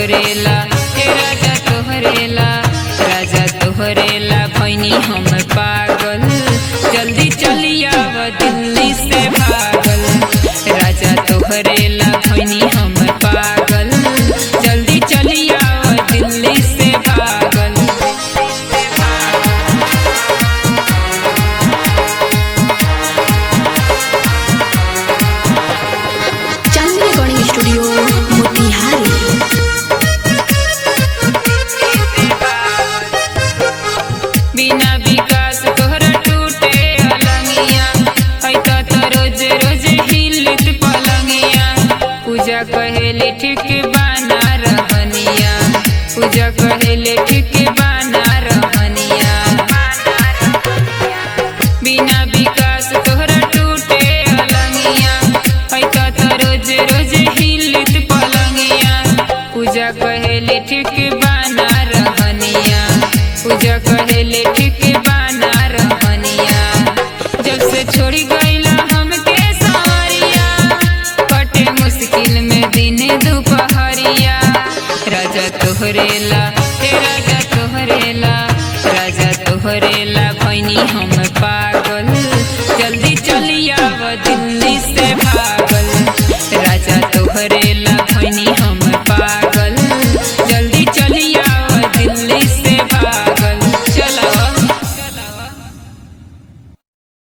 तोहरेला हे राजा तोहरेला राजा तोहरेला भैनी हम पागल जल्दी चली आव दिल्ली से भागल राजा तोहरेला भैनी हम पागल जल्दी चली आव दिल्ली से भागल चांदनी रिकॉर्डिंग स्टूडियो मोतिहारी बिना विकास तोहरा टूटे अलंगिया ऐता तो रोज रोज हिलत पलंगिया पूजा कहेले ठीक बाना रहनिया पूजा कहेले ठीक बाना रहनिया बिना विकास तोहरा टूटे अलंगिया ऐता तो रोज रोज हिलत पलंगिया पूजा कहेले ठीक बाना रहनिया पूजा कहेले ठीक बाना रहनिया जब से छोड़ी गईला हमके सारिया कटे मुश्किल में दिन दोपहरिया राजा तोहरेला हे राजा तोहरेला राजा तोहरेला भैनी हम